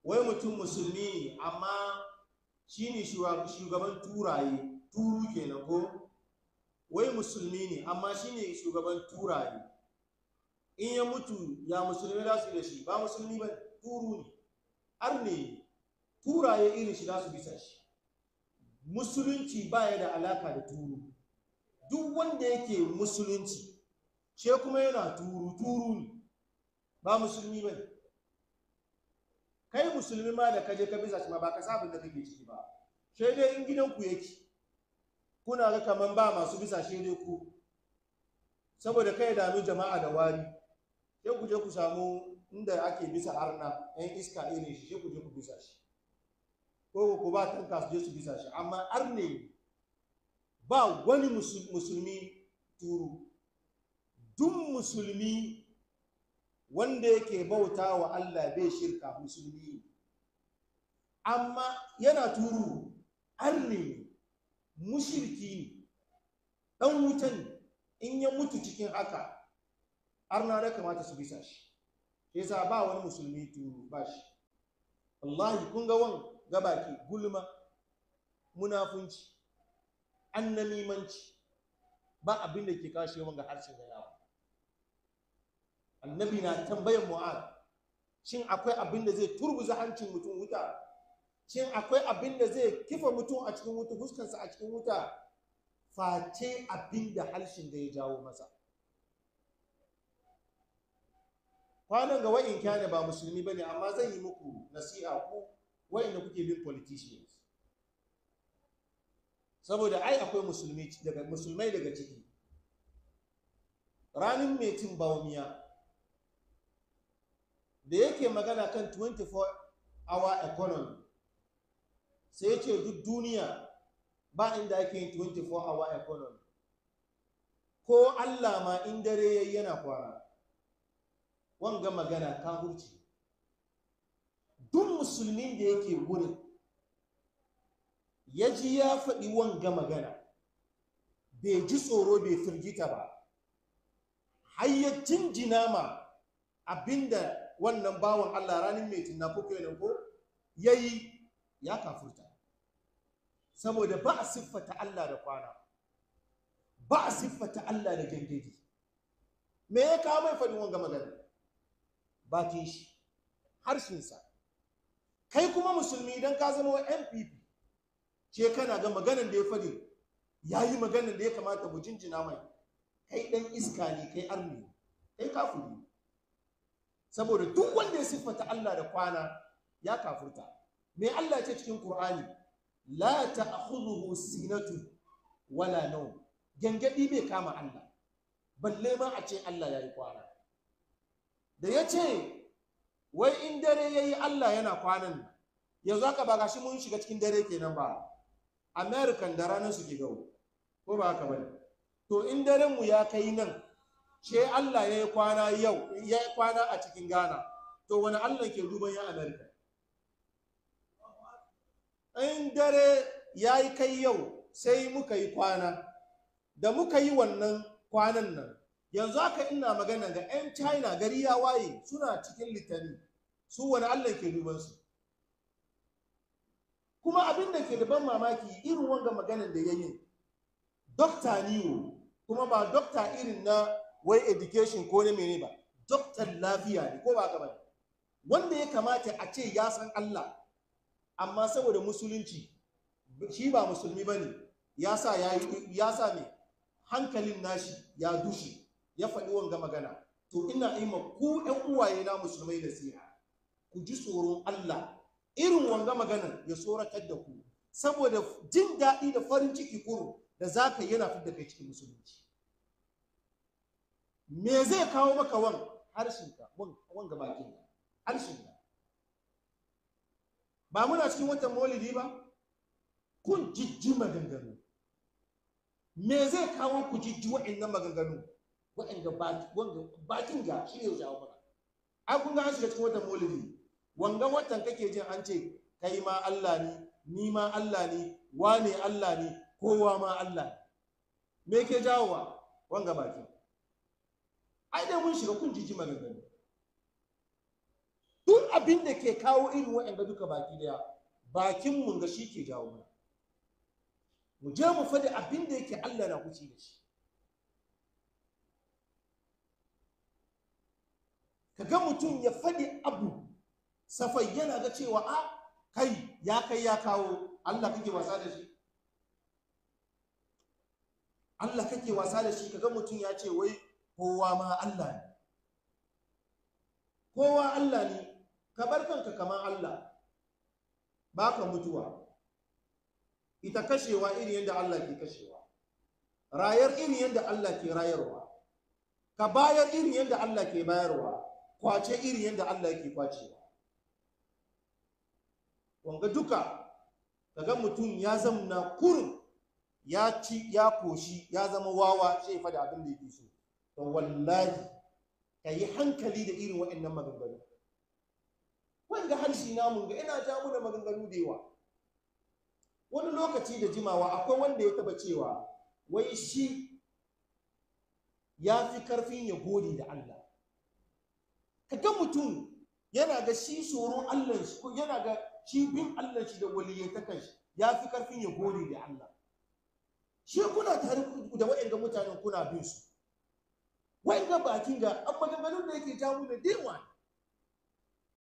wai mutum musulmi ne amma shi ne shugaban turaye turu kenan ko wai musulmi ne amma shi ne shugaban turaye in ya mutu ya musulmi za su yi da shi ba musulmi ba turu ne har ne turaye irin shi za su bisa shi musulunci baya da alaka da turu duk wanda yake musulunci ce kuma yana turu turu ne ba musulmi ba kai musulmi ma da kaje ka bisa shi ma ba ka sabon da kake ciki ba sai dai in gidanku yake kuna ga kaman ba masu bisa shi dai ku saboda kai dami jama'a da wari sai ku je ku samu inda ake bisa arna yan iska irin shi sai ku je ku bisa shi ko ku ba tanka su je su bisa shi amma arne ba wani musulmi turu duk musulmi wanda yake bauta wa Allah bai shirka musulmi amma yana turu arne mushirki ne dan wutan in ya mutu cikin haka arna da kamata su bisa shi yasa ba wani musulmi turu ba shi wallahi kun ga wan gabaki gulma munafunci annamimanci ba abin da ke kashe wanga harshen da yawa annabi na tambayan mu'ad shin akwai abin da zai turbuza hancin mutum wuta shin akwai abin da zai kifa mutum a cikin wuta fuskansa a cikin wuta face abin da harshen da ya jawo masa kwanan ga wa'in kyane ba musulmi ba ne amma zan yi muku nasiha ku wa'inda kuke bin politicians saboda ai akwai musulmi daga musulmai daga ciki ranin metin bawumiya da yake magana kan 24 hour economy sai ya ce duk duniya ba inda ake yin 24 hour economy ko allah ma in dare yayi yana kwana wanga magana kafurci duk musulmin da yake wurin ya ji ya faɗi wanga magana bai ji tsoro bai firgita ba har ya jinjina ma abinda wannan bawan Allah ranar mai tunafi kenan ko ya yi ya kafurta saboda ba a siffata Allah da kwana ba a siffata Allah da gangadi me ya kawo mai faɗin wanga magana bakin shi harshensa kai kuma musulmi idan ka zama wa npp ce kana ga maganan da ya faɗi ya yi maganan da ya kamata mu jinjina mai kai ɗan iska ne kai arni kai kafuri saboda duk wanda ya siffata Allah da kwana ya kafurta me Allah ce cikin Qur'ani la ta'khudhuhu sinatu wala nawm gangadi bai kama Allah balle ma a ce Allah yayi kwana da yace wai in dare yayi Allah yana kwanan yanzu haka ba gashi mun shiga cikin dare kenan ba American da ranar su ke gawo ko ba haka bane to in daren mu ya kai nan ce Allah ya yi kwana yau ya yi kwana a cikin Ghana to wani Allah ke duban ya America in dare ya yi kai yau sai muka yi kwana da muka yi wannan kwanan nan yanzu haka ina magana ga 'yan China gari ya waye suna cikin litani su wani Allah ke duban su kuma abin da ke da ban mamaki irin wanga maganan da ya yi dokta niwo kuma ba dokta irin na wai education ko na mene ba doktan lafiya ne ko ba ka ba wanda ya kamata a ce ya san Allah amma saboda musulunci shi ba musulmi ba ne ya sa ya sa ne hankalin nashi ya dushe ya faɗi wanga magana to ina ima ku ɗan uwaye na musulmai da siya ku ji tsoron Allah irin wanga maganan ya tsoratar da ku saboda jin daɗi da farin ciki kuro da za ka yana fi da kai cikin musulunci me zai kawo maka wan harshenka wanga bakinka harshenka ba muna cikin watan maulidi ba kun jijji maganganu me zai kawo ku jijji wa'annan maganganu wa'anda bakin ga shi ne jawo mana ai kun ga an shiga cikin watan maulidi wanga watan kake jin an ce kai ma Allah ne ni ma Allah ne wane Allah ne kowa ma Allah me ke jawowa wanga baki ai dai mun shiga kun jiji maganganu duk abin da ke kawo irin waɗanda duka baki daya bakin mun ga shi ke jawo mana mu je mu faɗi abin da yake Allah na kuci da shi kaga mutum ya faɗi abu safai yana ga cewa a kai ya kai ya kawo Allah kake wasa da shi Allah kake wasa da shi kaga mutum ya ce wai kowa ma Allah ne kowa Allah ne ka bar kanka kamar Allah baka mutuwa ita kashewa iri yadda Allah ke kashewa rayar iri yadda Allah ke rayarwa ka bayar iri yadda Allah ke bayarwa kwace iri yadda Allah ke kwacewa wanga duka kaga mutum ya zamna kurum ya ci ya koshi ya zama wawa sai fa da abin da yake so to wallahi ka yi hankali da irin waɗannan maganganu wanda harshe namun ga ina ja muna maganganu da yawa wani lokaci da jimawa akwai wanda ya taba cewa wai shi ya fi karfin ya gode da Allah kaga mutum yana ga shi tsoron Allah shi ko yana ga shi bin Allah shi da waliyyatakan shi ya fi karfin ya gode da Allah shi kuna tare da waɗanda mutanen kuna bin su waɗanda bakin ga an maganganun da yake jamu da dewa